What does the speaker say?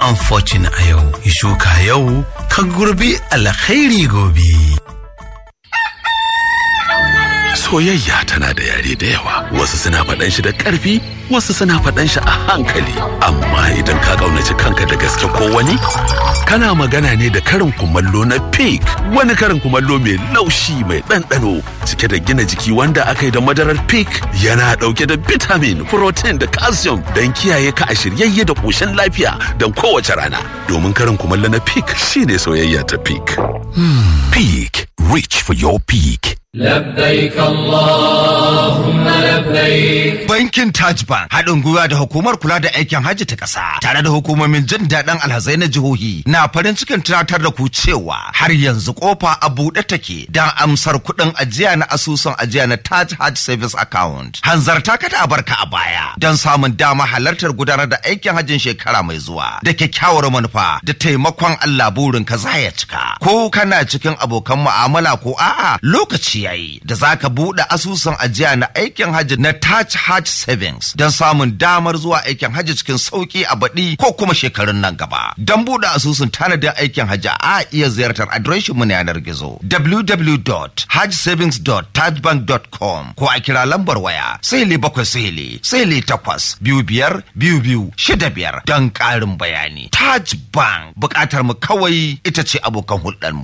unfortunate a yau, yi shuka yau, ka gurbi alkhairi gobe. Soyayya tana da yare da yawa, wasu suna faɗan shi da ƙarfi, wasu suna faɗan shi a hankali. Amma idan ka ƙaunaci kanka da gaske ko wani, kana magana ne da karin kumallo na pig, wani karin kumallo mai laushi mai ɗanɗano, cike da gina jiki wanda aka yi da madarar pig yana ɗauke da vitamin, protein da calcium don kiyaye ka a shiryayye da ƙoshin lafiya don kowace rana. Domin karin kumallo na pig shine soyayya ta pig. Pig, reach for your peak. لبيك اللهم لبيك Bankin Taj Bank haɗin gwiwa da hukumar kula da aikin hajji ta ƙasa tare da hukumomin jin daɗin alhazai na jihohi na farin cikin tunatar da ku cewa har yanzu kofa a buɗe take don amsar kuɗin ajiya na asusun ajiya na Taj Hajj Savings Account. Hanzarta ka da barka a baya don samun dama halartar gudanar da aikin hajjin shekara mai zuwa da kyakkyawar manufa da taimakon Allah burin ka za ya cika. Ko kana cikin abokan mu'amala ko a'a lokaci yayi da zaka buɗe asusun ajiya na aikin hajji na Taj Hajj Savings don samun damar zuwa aikin hajji cikin sauki a baɗi ko kuma shekarun nan gaba. Don buɗe asusun tanadin aikin hajji a iya ziyartar adireshin mu na yanar gizo www.hajjsavings.tajbank.com ko a kira lambar waya sihili bakwai sihili sihili takwas biyu biyar biyu biyu shida biyar don ƙarin bayani. Taj Bank buƙatar mu kawai ita ce abokan hulɗar mu.